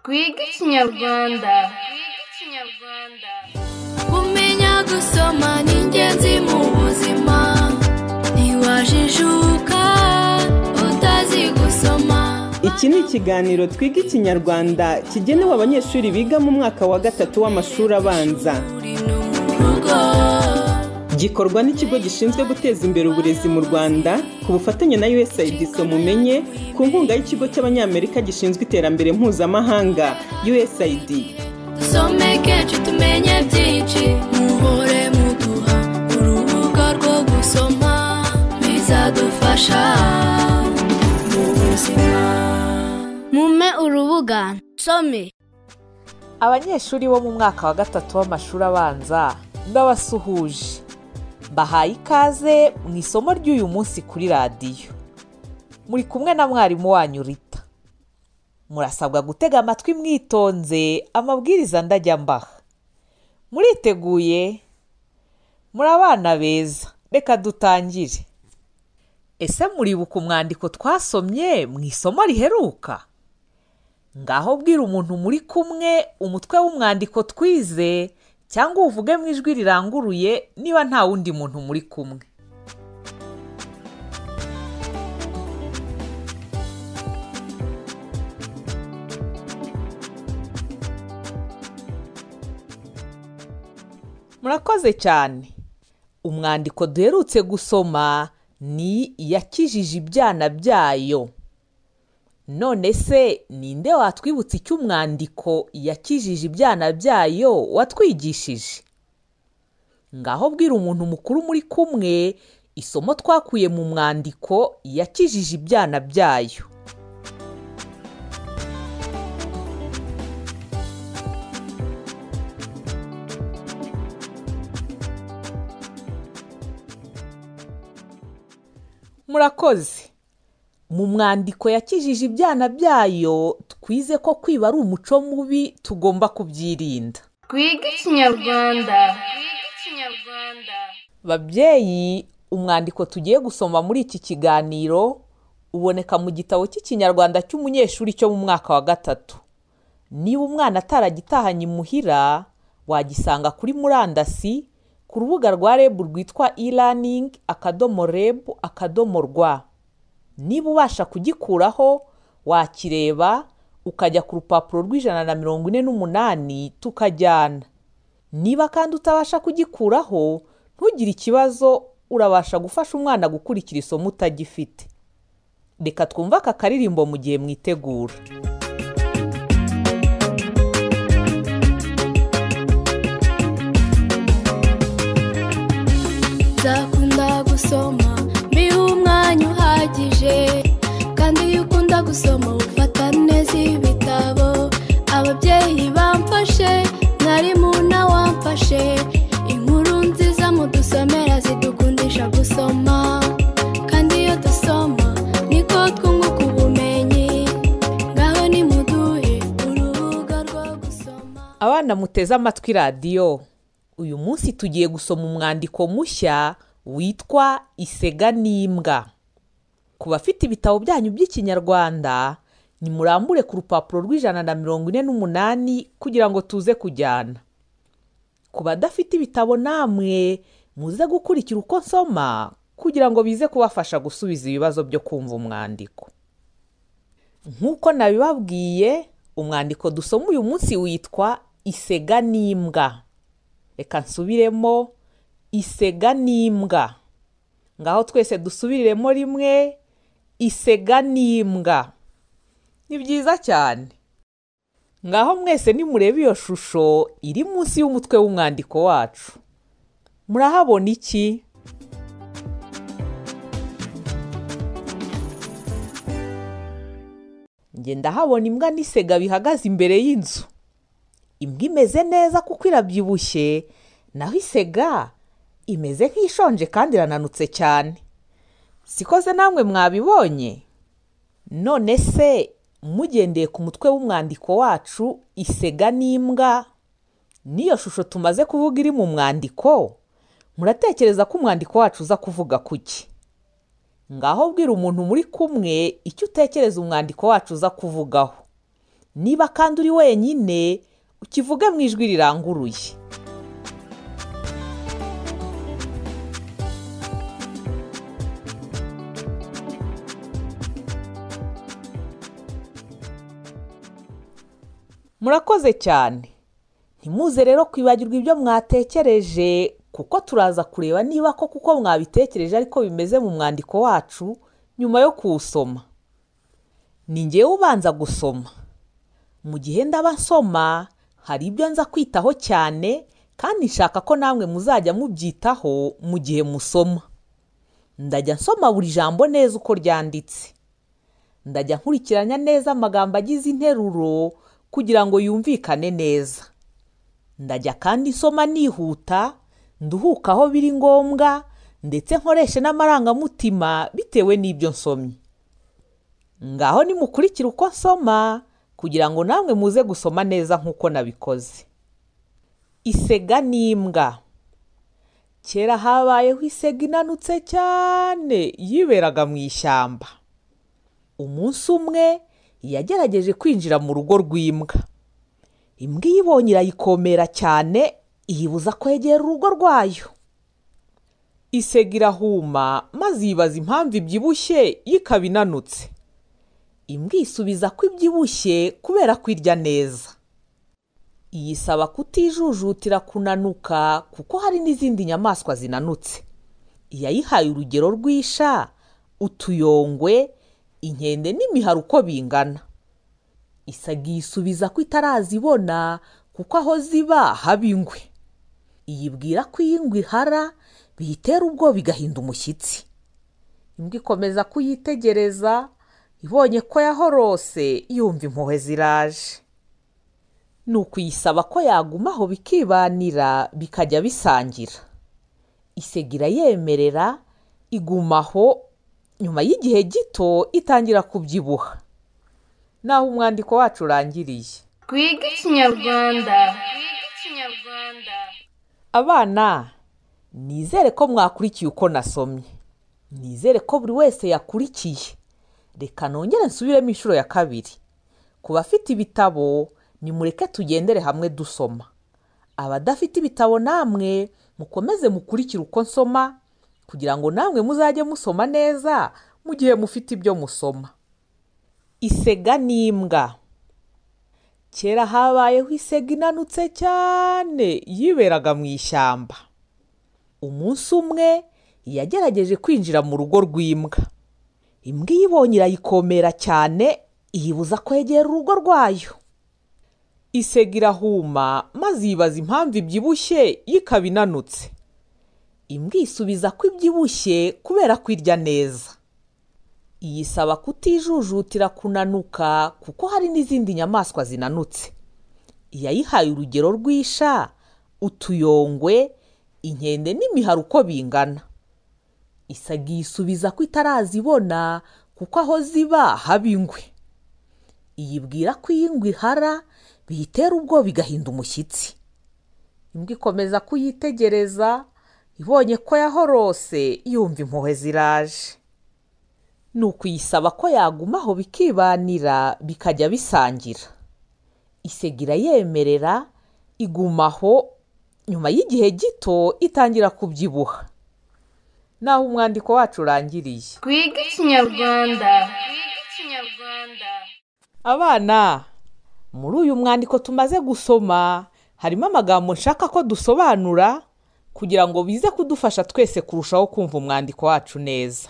twige ikinyarwanda kumenya gusoma ni ingenzi mu buzima ntiwajijuka utazi gusoma iki ni ikiganiro twiga ikinyarwanda kigenewe abanyeshuri biga mu mwaka wa gatatu w'amashuri abanza uri no mu rugo gikorwa n'ikigo gishinzwe guteza imbere uburezi mu rwanda ku bufatanye na usaid mumenye ku nkunga y'ikigo cy'abanyamerika gishinzwe iterambere mpuzamahanga usaid dusome kenshi tumenye byinshi muhore muduha urubuga rwo gusoma bizadufasha mu buzima mume urubuga nsome abanyeshuri bo mu mwaka wa gatatu w'amashuri abanza ndabasuhuje mbahaye ikaze mu isomo ry'uyu munsi kuri radiyo muri kumwe na mwarimu wanyu rita murasabwa gutega amatwi mwitonze amabwiriza ndajya mbaha muriteguye muri abana beza reka dutangire ese muribuka umwandiko twasomye mu isomo riheruka ngaho bwira umuntu muri kumwe umutwe w'umwandiko twize cyangwa uvuge mu ijwi riranguruye niba nta wundi muntu muri kumwe murakoze cyane umwandiko duherutse gusoma ni iyakijije ibyana byayo none se ninde watwibutsa icyo umwandiko yakijije ibyana byayo watwigishije ngaho bwira umuntu mukuru muri kumwe isomo twakuye mu mwandiko yakijije ibyana byayo murakoze mu mwandiko yakijije ibyana byayo twize ko kwiba ari umuco mubi tugomba kubyirinda twige ikinyarwanda babyeyi umwandiko tugiye gusoma muri iki kiganiro uboneka mu gitabo cy'ikinyarwanda cy'umunyeshuri cyo mu mwaka wa gatatu niba umwana ataragitahanye imuhira wagisanga kuri murandasi ku rubuga rwa reb rwitwa e-learning akadomo reb akadomo rwa niba ubasha kugikuraho wakireba ukajya ku rupapuro rw'ijana na mirongo ine n'umunani tukajyana niba kandi utabasha kugikuraho ntugire ikibazo urabasha gufasha umwana gukurikira isomo utagifite reka twumve aka karirimbo mu gihe mwitegura nzakunda gusoma mbihe umwanya uhagije kandi iyo ukunda gusoma ufata neza ibitabo ababyeyi bamfashe mwarimu nawe wamfashe inkuru nziza mudusomera zidukundisha gusoma kandi iyo dusoma niko twunguka ubumenyi ngaho nimuduhe urubuga rwo gusoma abana muteze amatwi radiyo uyu munsi tugiye gusoma umwandiko mushya witwa isega n'imbwa ku bafite ibitabo byanyu by'ikinyarwanda nimurambure ku rupapuro rw'ijana na mirongo ine n'umunani kugira ngo tuze kujyana ku badafite ibitabo namwe muze gukurikira uko nsoma kugira ngo bize kubafasha gusubiza ibibazo byo kumva umwandiko nk'uko nabibabwiye umwandiko dusoma uyu munsi witwa isega n'imbwa reka nsubiremo isega n'imbwa ngaho twese dusubiriremo rimwe isega n'imbwa ni byiza cyane ngaho mwese nimureba iyo shusho iri munsi y'umutwe w'umwandiko wacu murahabona iki njye ndahabona imbwa n'isega bihagaze imbere y'inzu imbwa imeze neza kuko irabyibushye naho isega imeze nk'ishonje kandi irananutse cyane sikoze namwe mwabibonye none se mugendeye ku mutwe w'umwandiko wacu isega n'imbwa n'iyo shusho tumaze kuvuga iri mu mwandiko muratekereza ko umwandiko wacu uza kuvuga kuki ngaho bwira umuntu muri kumwe icyo utekereza umwandiko wacu uza kuvugaho niba kandi uri wenyine ukivuge mu ijwi riranguruye murakoze cyane ntimuze rero kwibagirwa ibyo mwatekereje kuko turaza kureba niba ko kuko mwabitekereje ariko bimeze mu mwandiko wacu nyuma yo kuwusoma ni ngewe ubanza gusoma mu gihe ndaba nsoma hari ibyo nza kwitaho cyane kandi nshaka ko namwe muzajya mubyitaho mu gihe musoma ndajya nsoma buri jambo neza uko ryanditse ndajya nkurikiranya neza amagambo agize interuro kugira ngo yumvikane neza ndajya kandi nsoma nihuta nduhuka aho biri ngombwa ndetse nkoreshe n'amarangamutima bitewe n'ibyo nsomye ngaho nimukurikire uko nsoma kugira ngo namwe muze gusoma neza nk'uko nabikoze isega n'imbwa kera habayeho isega inanutse cyane yiberaga mu ishyamba umunsi umwe yagerageje kwinjira mu rugo rw'imbwa imbwa iyo ibonye irayikomera cyane iyibuza kwegera urugo rwayo isega irahuma maze yibaza impamvu ibyibushye yo ikaba inanutse imbwa isubiza ko ibyibushye kubera ko irya neza iyisaba kutijujutira kunanuka kuko hari n'izindi nyamaswa zinanutse iyayihaye urugero rw'isha utuyongwe inkende n'imihari uko bingana isaga iyisubiza ko itarazibona kuko aho ziba haba ingwe iyibwira ko iyo ingwe ihara biyitera ubwoba igahinda umushyitsi imbwa ikomeza kuyitegereza ibonye ko yahorose yumva impuhwe ziraje ni ukuyisaba ko yaguma aho bikibanira bikajya bisangira isega irayemerera igumaho nyuma y'igihe gito itangira kubyibuha naho umwandiko wacu urangiriye twige ikinyarwanda abana nizere ko mwakurikiye uko nasomye nizere ko buri wese yakurikiye reka nongere nsubiremo inshuro ya kabiri ku bafite ibitabo nimureke tugendere hamwe dusoma abadafite ibitabo namwe mukomeze mukurikire uko nsoma kugira ngo namwe muzajye musoma neza mu gihe mufite ibyo musoma isega n'imbwa kera habayeho isega inanutse cyane yiberaga mu ishyamba umunsi umwe yagerageje kwinjira mu rugo rw'imbwa imbwa iyo ibonye irayikomera cyane iyibuza kwegera urugo rwayo isega irahuma maze yibaza impamvu ibyibushye yo ikaba inanutse imbwa isubiza ko ibyibushye kubera ko irya neza iyisaba kutijujutira kunanuka kuko hari n'izindi nyamaswa zinanutse iyayihaye urugero rw'isha utuyongwe inkende n'imihari uko bingana isaga iyisubiza ko itarazibona kuko aho ziba haba ingwe iyibwira ko iyo ingwe ihara biyitera ubwoba igahinda umushyitsi imbwa ikomeza kuyitegereza ibonye ko yahorose yumva impuhwe ziraje ni ukuyisaba ko yaguma aho bikibanira bikajya bisangira isega irayemerera igumaho nyuma y'igihe gito itangira kubyibuha naho umwandiko wacu urangiriye twige ikinyarwanda abana muri uyu mwandiko tumaze gusoma harimo amagambo nshaka ko dusobanura kugira ngo bize kudufasha twese kurushaho kumva umwandiko wacu neza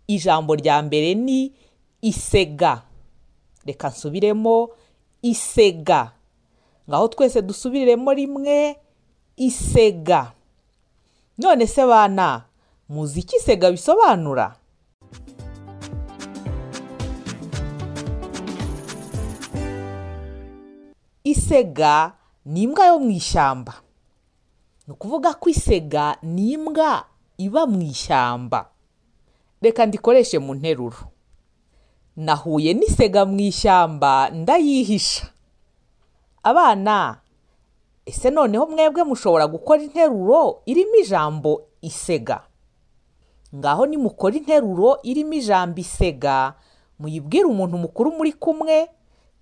ijambo rya mbere ni isega reka nsubiremo isega ngaho twese dusubiriremo rimwe isega none se bana muzi icyo isega bisobanura isega ni imbwa yo mu ishyamba ni ukuvuga ko isega ni imbwa iba mu ishyamba reka ndikoreshe mu nteruro nahuye n'isega mu ishyamba ndayihisha abana ese noneho mwebwe mushobora gukora interuro irimo ijambo isega ngaho nimukora interuro irimo ijambo isega muyibwire umuntu mukuru muri kumwe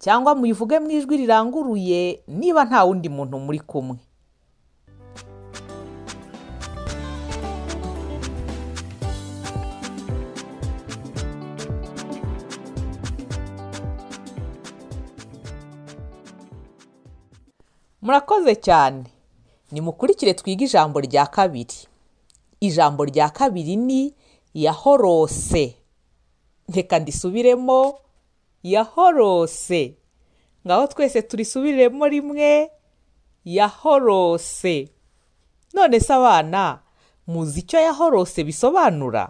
cyangwa muyivuge mu ijwi riranguruye niba nta wundi muntu muri kumwe murakoze cyane nimukurikire twige ijambo rya kabiri ijambo rya kabiri ni yahorose reka ndisubiremo yahorose ngaho twese turisubiremo rimwe yahorose none se abana muzi icyo yahorose bisobanura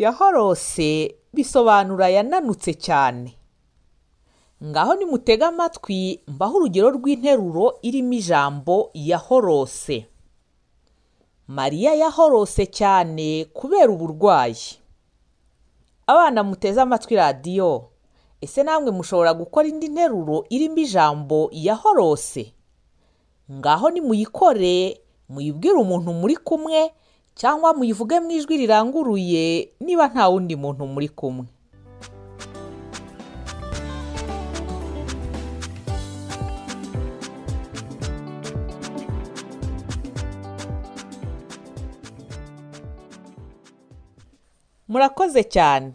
yahorose bisobanura yananutse cyane ngaho nimutega amatwi mbaho urugero rw'interuro irimo ijambo yahorose mariya yahorose cyane kubera uburwayi abana muteze amatwi radiyo ese namwe mushobora gukora indi nteruro irimo ijambo yahorose ngaho nimuyikore muyibwire umuntu muri kumwe cyangwa muyivuge mu ijwi riranguruye niba nta wundi muntu muri kumwe murakoze cyane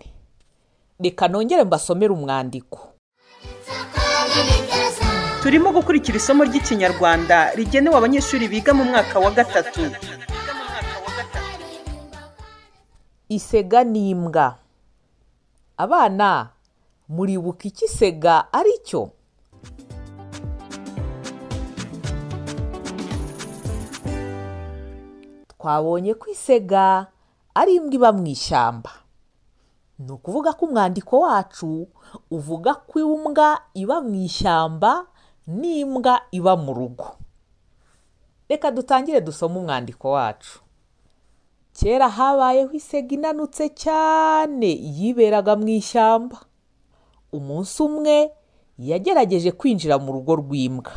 reka nongere mbasomere umwandiko turimo gukurikira isomo ry'ikinyarwanda rigenewe abanyeshuri biga mu mwaka wa gatatu isega ni imbwa abana muribuka icyo isega ari cyo twabonye ko isega ari imbwa iba mu ishyamba ni ukuvuga ko umwandiko wacu uvuga ko imbwa iba mu ishyamba n'imbwa iba mu rugo reka dutangire dusome umwandiko wacu kera habayeho isega inanutse cyane yiberaga mu ishyamba umunsi umwe yagerageje kwinjira mu rugo rw'imbwa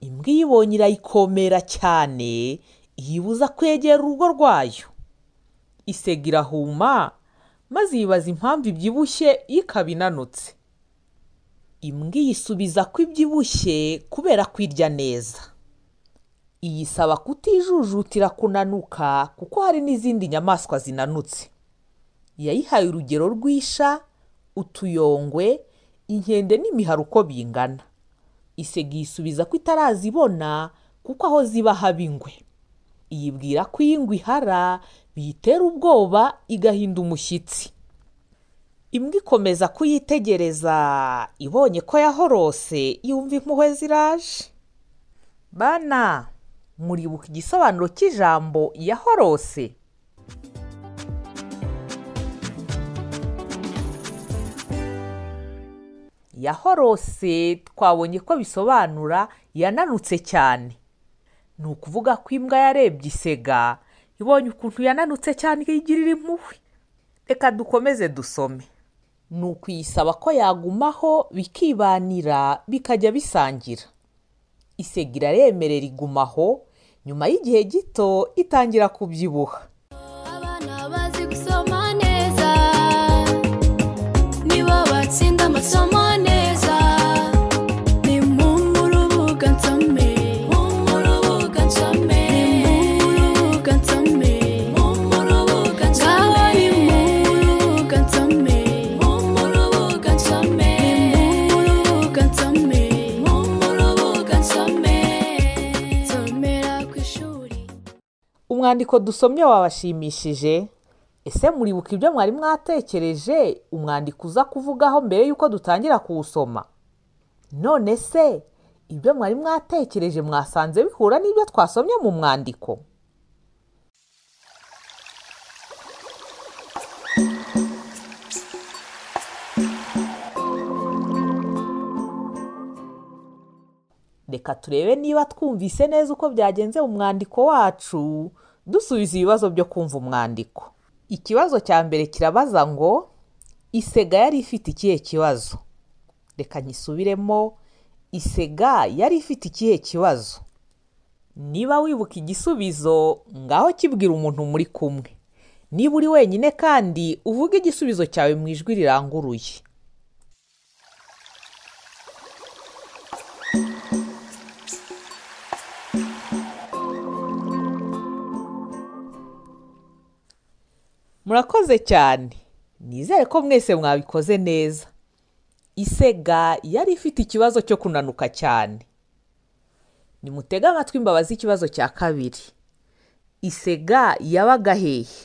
imbwa iyibonye irayikomera cyane yibuza kwegera urugo rwayo isega irahuma maze yibaza impamvu ibyibushye yo ikaba inanutse imbwa iyisubiza ko ibyibushye kubera ko irya neza iyisaba kutijujutira kunanuka kuko hari n'izindi nyamaswa zinanutse yayihaye urugero rw'isha utuyongwe inkende n'imiharo uko bingana isega iyisubiza ko itarazibona kuko aho ziba haba ingwe iyibwira ko iyo ingwe ihara biyitera ubwoba igahinda umushyitsi imbwa ikomeza kuyitegereza ibonye ko yahorose yumva impuhwe ziraje bana muribuka igisobanuro cy'ijambo yahorose yahorose twabonye ko bisobanura yananutse cyane ni ukuvuga ko imbwa yarebye isega ibonye ukuntu yananutse cyane igirira impuhwe reka dukomeze dusome ni ukuyisaba ko yagumaho bikibanira bikajya bisangira isega iraremerera iguma aho nyuma y'igihe gito itangira kubyibuha abana bazi gusoma neza nibo batsinda amasomo neza ni mu rubuga nsome mu rubuga nsome mu rubuga nsome mu rubuga nsome ni mu rubuga nsome mu rubuga nsome mu rubuga nsome mu rubuga nsome nsomera ku ishuri umwandiko dusomye wabashimishije ese muribuka ibyo mwari mwatekereje umwandiko uza kuvugaho mbere y'uko dutangira kuwusoma none se ibyo mwari mwatekereje mwasanze bihura n'ibyo twasomye mu mwandiko reka turebe niba twumvise neza uko byagenze mu mwandiko wacu dusubiza ibibazo byo kumva umwandiko ikibazo cya mbere kirabaza ngo isega yari ifite ikihe kibazo reka nyisubiremo isega yari ifite ikihe kibazo niba wibuka igisubizo ngaho kibwira umuntu muri kumwe niba uri wenyine kandi uvuge igisubizo cyawe mu ijwi riranguruye murakoze cyane nizere ko mwese mwabikoze neza isega yari ifite ikibazo cyo kunanuka cyane nimutege amatwi imbabazi ikibazo cya kabiri isega yabaga hehe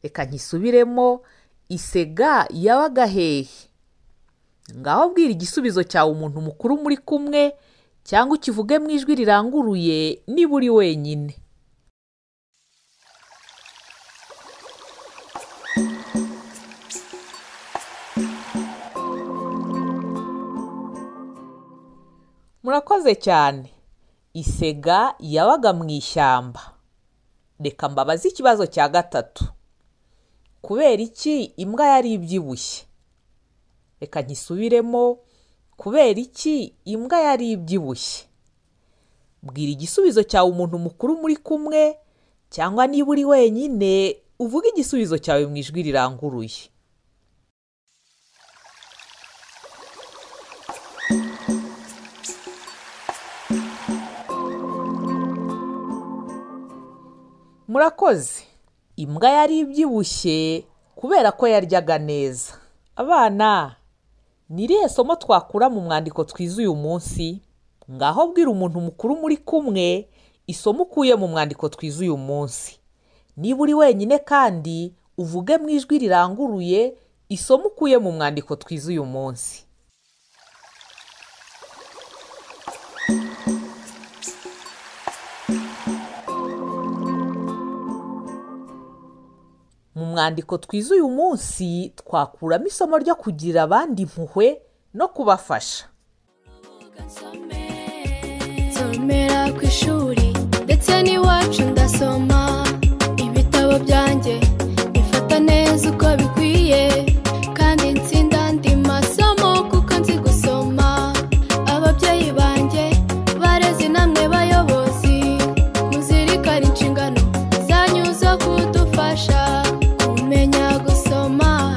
reka nkisubiremo isega yabaga hehe ngaho bwira igisubizo cyawe umuntu mukuru muri kumwe cyangwa ukivuge mu ijwi riranguruye niba uri wenyine murakoze cyane isega yabaga mu ishyamba reka mbabaze ikibazo cya gatatu kubera iki imbwa yari ibyibushye reka nkisubiremo kubera iki imbwa yari ibyibushye bwira igisubizo cyawe umuntu mukuru muri kumwe cyangwa niba uri wenyine uvuge igisubizo cyawe mu ijwi riranguruye murakoze imbwa yari ibyibushye kubera ko yaryaga neza abana ni irihe somo twakura mu mwandiko twize uyu munsi ngaho bwira umuntu mukuru muri kumwe isomo ukuye mu mwandiko twize uyu munsi niba uri wenyine kandi uvuge mu ijwi riranguruye isomo ukuye mu mwandiko twize uyu munsi mu mwandiko twize uyu munsi twakuramo isomo ryo kugira abandi impuhwe no kubafasha nsomera ku ishuri ndetse n'iwacu ndasoma ibitabo byanjye bifata neza uko bikwiye kandi nsinda andi masomo kuko nzi gusoma ababyeyi banjye bareze namwe bayobozi muzirikane inshingano zanyu zo kudufasha kumenya gusoma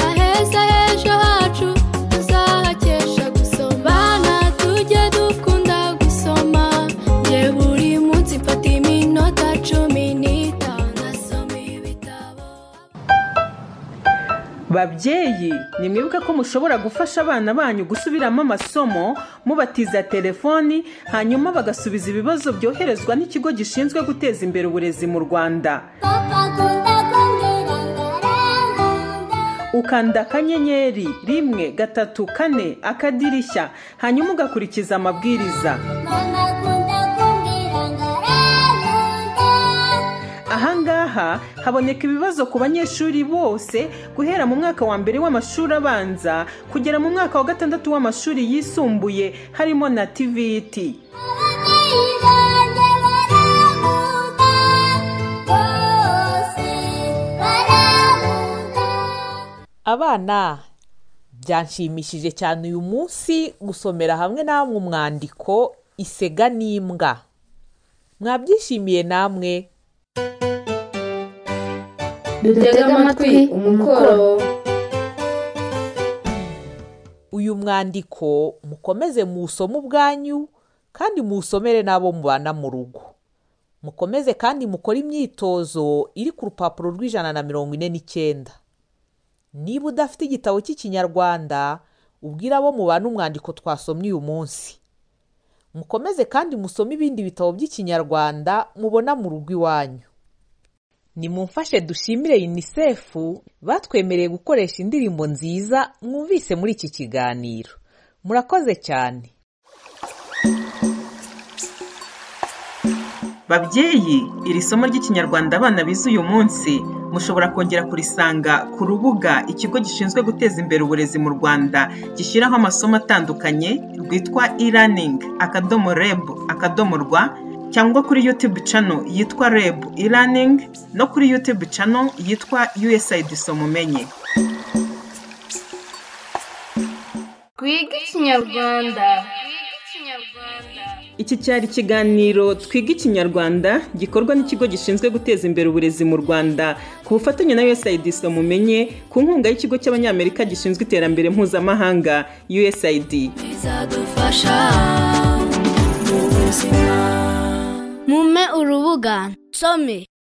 aheza h'ejo hacu tuzahakesha gusoma bana tujye dukunda gusoma nge buri munsi mfata iminota cumi n'itanu nasoma ibitabo babyeyi ni mwibuke ko mushobora gufasha abana banyu gusubiramo amasomo mubatiza telefoni hanyuma bagasubiza ibibazo byoherezwa n'ikigo gishinzwe guteza imbere uburezi mu rwanda ukanda akanyenyeri rimwe gatatu kane akadirishya hanyuma ugakurikiza amabwiriza ahangaha haboneka ibibazo ku banyeshuri bose guhera mu mwaka wa mbere w'amashuri abanza kugera mu mwaka wa gatandatu w'amashuri yisumbuye harimo na tvt abana byanshimishije cyane uyu munsi gusomera hamwe namwe umwandiko isega n'imbwa mwabyishimiye namwe dutege amatwi umukoro uyu mwandiko mukomeze muwusome ubwanyu kandi muwusomere n'abo mubana mu rugo mukomeze kandi mukore imyitozo iri ku rupapuro rw'ijana na mirongo ine n'icyenda niba udafite igitabo cy'ikinyarwanda ubwire abo mubana umwandiko twasomye uyu munsi mukomeze kandi musome ibindi bitabo by'ikinyarwanda mubona mu rugo iwanyu nimumfashe dushimire unicef batwemereye gukoresha indirimbo nziza mwumvise muri iki kiganiro murakoze cyane babyeyi iri somo ry'ikinyarwanda abana bize uyu munsi mushobora kongera kurisanga ku rubuga ikigo gishinzwe guteza imbere uburezi mu rwanda gishyiraho amasomo atandukanye rwitwa e-learning akadomo reb akadomo rwa cyangwa kuri YouTube channel yitwa REB e-learning no kuri YouTube channel yitwa USAID Somumenye. Twiga Ikinyarwanda. iki cyari ikiganiro twiga ikinyarwanda gikorwa n'ikigo gishinzwe guteza imbere uburezi mu rwanda ku bufatanye na usaid mumenye ku nkunga y'ikigo cy'abanyamerika gishinzwe iterambere mpuzamahanga usaid bizadufasha mu buzima mume urubuga nsome